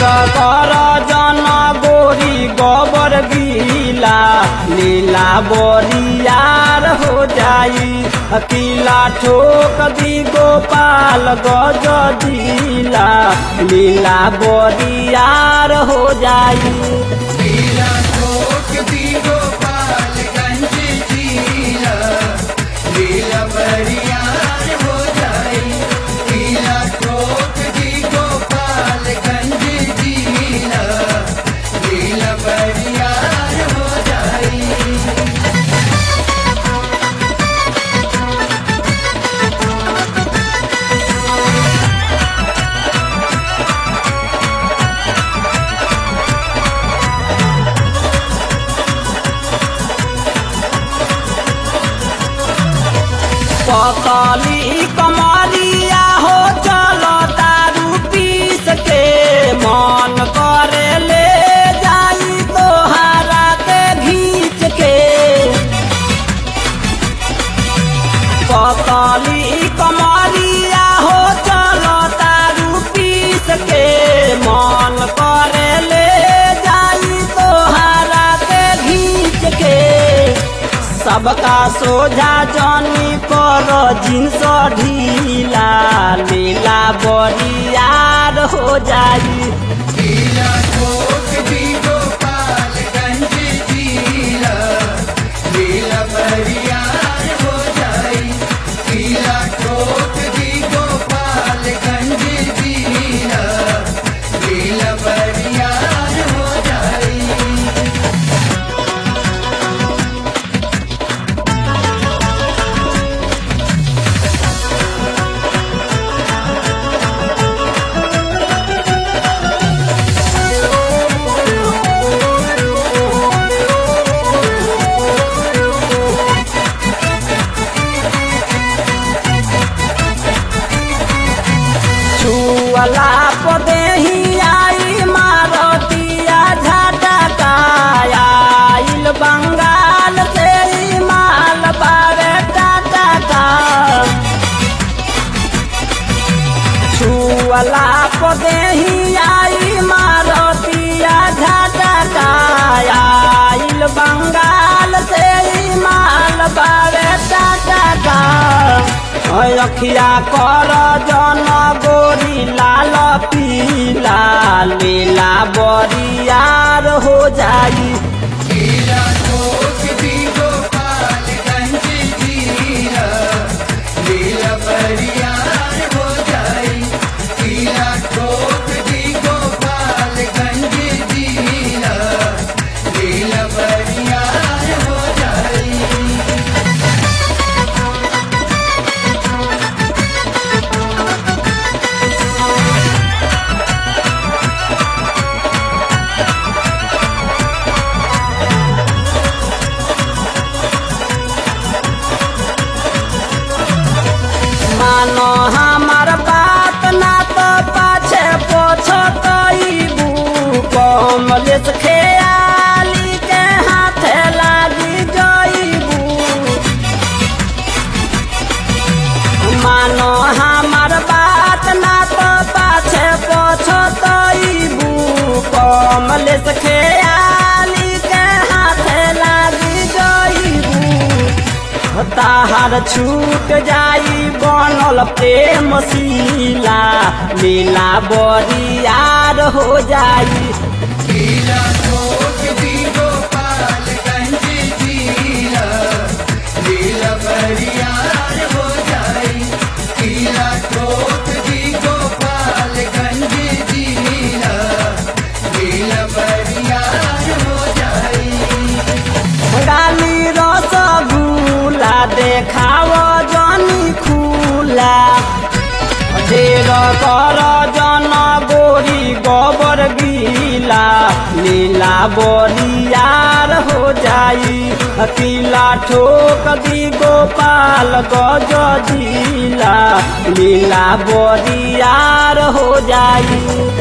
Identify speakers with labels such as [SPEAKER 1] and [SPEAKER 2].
[SPEAKER 1] ढेर कर जन गोरी गोबर गीला लीला बोरियार हो जाई किला ठोक दी गोपाल गज दिला लीला बोरियार हो जाई
[SPEAKER 2] लीला ठोक दी गोपालगंज जिला लीला बरियार हो जाई लीला ठोक दी गोपालगंज जिला लीला बरियार हो जाई
[SPEAKER 1] पतली कमरिया हो चलो दारू पीस के मन करे ले जाई तोहारा के घींच के पतली कमरिया हो चलो दारू पीस के मन करे ले जाई तोहारा के घींच के सबका सोझा जानी कर जिन्स ढीला लीला बरियार हो जाई
[SPEAKER 2] लीला ठोक दी गोपालगंज जिला लीला बरियार हो जाई लीला ठोक दी गोपालगंज जिला लीला बरियार हो जाई
[SPEAKER 1] छुअला पदेही आई मारतिया झटका आइल बंगाल से ई माल बारे टटका छुअला पदेही आई मारतिया झटका आइल बंगाल से ई माल बारे टटका अखिया कर जन गोरी लाल पीला लीला बरियार हो जाई
[SPEAKER 2] लीला ठोक दी गोपालगंज जिला लीला बरियार हो जाई लीला ठोक दी गोपालगंज जिला लीला बरियार हो जाई
[SPEAKER 1] मानो हमार बात ना तो पाछे पोछतईबू कमलेश खेयाली के हाथे लागी जईबू मानो हमार बात ना तो पाछे पोछतईबू कमलेश खेयाली के हाथे लागी जईबू ताहार छूट जाई बनल प्रेम शीला लीला बरियार हो जाई
[SPEAKER 2] लीला ठोक दी गोपालगंज जिला लीला बरियार हो जाई लीला ठोक दी गोपालगंज जिला लीला बरियार हो जाई
[SPEAKER 1] गाली रसगुल्ला देखाव जनी खुला ढेर कर जन गोरी गोबर गीला लीला बरियार हो जाई किला ठोक दी गोपाल गज जिला लीला बरियार हो जाई